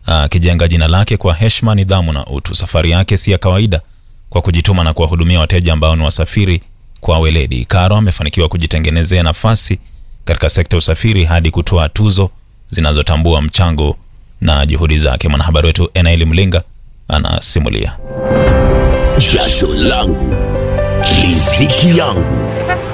akijenga jina lake kwa heshima, nidhamu na utu. Safari yake si ya kawaida kwa kujituma na kuwahudumia wateja ambao ni wasafiri kwa weledi. Karo amefanikiwa kujitengenezea nafasi katika sekta ya usafiri hadi kutoa tuzo zinazotambua mchango na juhudi zake. Mwanahabari wetu Enaeli Mlinga anasimulia. Jasho langu riziki yangu.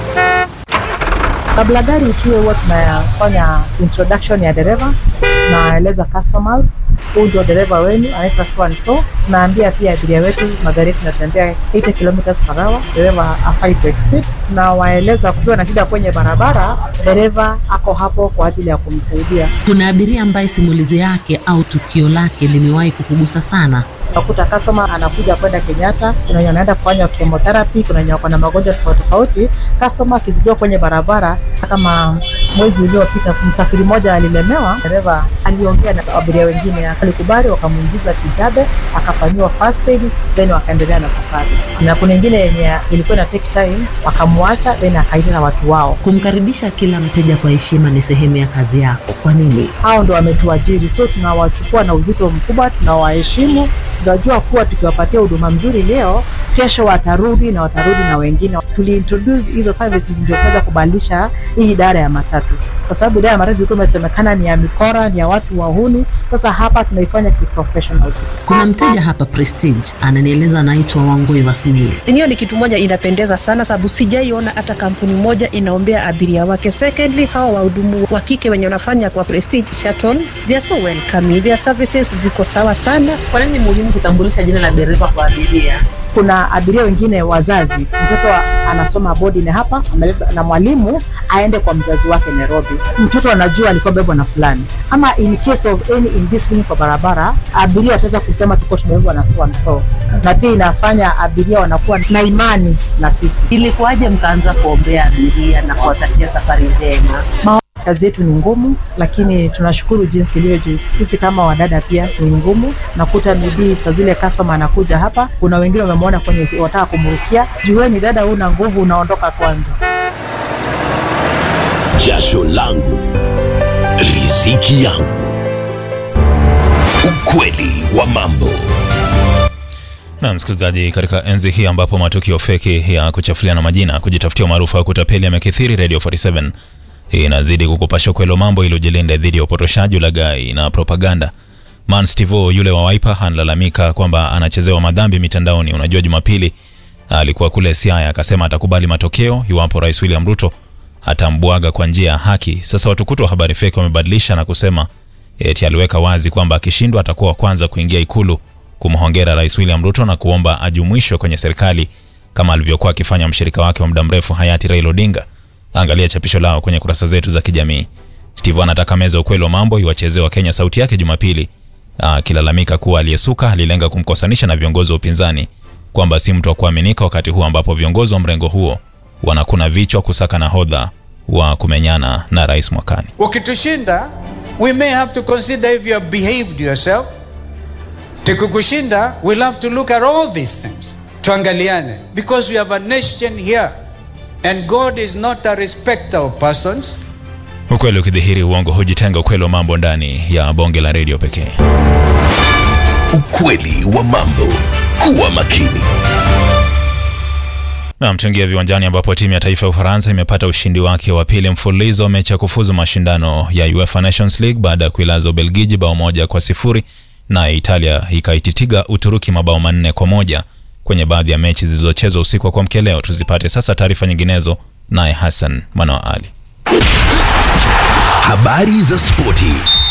Kabla gari tuwe huwa tunafanya introduction ya dereva, tunaeleza customers huu ndio dereva wenu anaitwa so and so. Tunaambia pia abiria wetu magari yetu yanatembea 80 kilometers per hour, dereva hafai to exceed. Tunawaeleza kukiwa na shida kwenye barabara, dereva ako hapo kwa ajili ya kumsaidia. Kuna abiria ambaye simulizi yake au tukio lake limewahi kukugusa sana. Unakuta customer anakuja kwenda Kenyatta, kuna wenye wanaenda kufanya chemotherapy, kuna wenye wako na magonjwa tofauti tofauti. Customer akizidiwa kwenye barabara, kama mwezi uliopita msafiri mmoja alilemewa, dereva aliongea na abiria wengine, alikubali, wakamuingiza Kijabe, akafanyiwa first aid, then wakaendelea na safari. Na kuna ingine yenye ilikuwa ina take time, wakamwacha, then akaita na watu wao. Kumkaribisha kila mteja kwa heshima ni sehemu ya kazi yako. Kwa nini? Hao ndo wametuajiri, so tunawachukua na uzito mkubwa, tunawaheshimu tunajua kuwa tukiwapatia huduma mzuri leo, kesho watarudi na watarudi na wengine. Tuliintroduce hizo services ndio kuweza kubadilisha hii idara ya matatu, kwa sababu idara ya matatu ilikuwa imesemekana ni ya mikora, ni ya watu wahuni. Sasa hapa tunaifanya kiprofessionals. Kuna mteja hapa Prestige ananieleza anaitwa Wangoi Wasimili. Hiyo ni kitu moja inapendeza sana, sababu sijaiona hata kampuni moja inaombea abiria wake. Secondly, hawa wahudumu wa kike wenye wanafanya kwa Prestige Shuttle, they are so welcoming, their services ziko sawa sana. Kwa nini muhimu kutambulisha jina la dereva kwa abiria? Kuna abiria wengine wazazi, mtoto anasoma boarding hapa, analeta na mwalimu aende kwa mzazi wake Nairobi. Mtoto anajua alikuwa bebwa na fulani, ama in case of any indiscipline kwa barabara, abiria ataweza kusema tuko tumebebwa na so and so, na pia inafanya abiria wanakuwa na imani na sisi. Ilikuwaje mkaanza kuombea abiria na kuwatakia safari njema? Kazi yetu ni ngumu, lakini tunashukuru jinsi ilivyo juu. Sisi kama wadada pia ni ngumu, nakuta bidii saa zile customer anakuja hapa, kuna wengine wamemwona kwenye wataka kumrukia, jueni dada, una nguvu, unaondoka kwanza. Jasho langu riziki yangu. Ukweli wa mambo. Na msikilizaji, katika enzi hii ambapo matukio feki ya kuchafuliana majina, kujitafutia umaarufu wa kutapeli yamekithiri, Radio 47 inazidi kukupasha ukweli mambo ili ujilinde dhidi ya upotoshaji, ulaghai na propaganda. Man Stivo yule wa Wiper analalamika kwamba anachezewa madhambi mitandaoni. Unajua, Jumapili alikuwa kule Siaya akasema atakubali matokeo iwapo Rais William Ruto atambwaga kwa njia ya haki. Sasa watukutu wa habari feki wamebadilisha na kusema eti aliweka wazi kwamba akishindwa atakuwa wa kwanza kuingia ikulu kumhongera Rais William Ruto na kuomba ajumuishwe kwenye serikali kama alivyokuwa akifanya mshirika wake wa muda mrefu hayati Raila Odinga. Angalia chapisho lao kwenye kurasa zetu za kijamii. Steve anataka meza ukweli wa mambo iwachezee wa Kenya sauti yake Jumapili, akilalamika kuwa aliyesuka alilenga kumkosanisha na viongozi wa upinzani, kwamba si mtu wa kuaminika wakati huu ambapo viongozi wa mrengo huo wanakuna vichwa kusaka nahodha wa kumenyana na rais mwakani. Ukitushinda, we may have to consider if you have behaved yourself. Tukikushinda, we'll have to look at all these things. Tuangaliane because we have a nation here and God is not a respecter of persons. Ukweli ukidhihiri, uongo hujitenga. Ukweli wa mambo ndani ya bonge la redio pekee. Ukweli wa mambo. Kuwa makini. Na mchangia viwanjani, ambapo timu ya taifa ya Ufaransa imepata ushindi wake wa pili mfululizo mechi ya kufuzu mashindano ya UEFA Nations League baada ya kuilaza Ubelgiji bao moja kwa sifuri na Italia ikaititiga Uturuki mabao manne kwa moja kwenye baadhi ya mechi zilizochezwa usiku wa kuamkia leo. Tuzipate sasa taarifa nyinginezo, naye Hassan Manoa Ali. Habari za spoti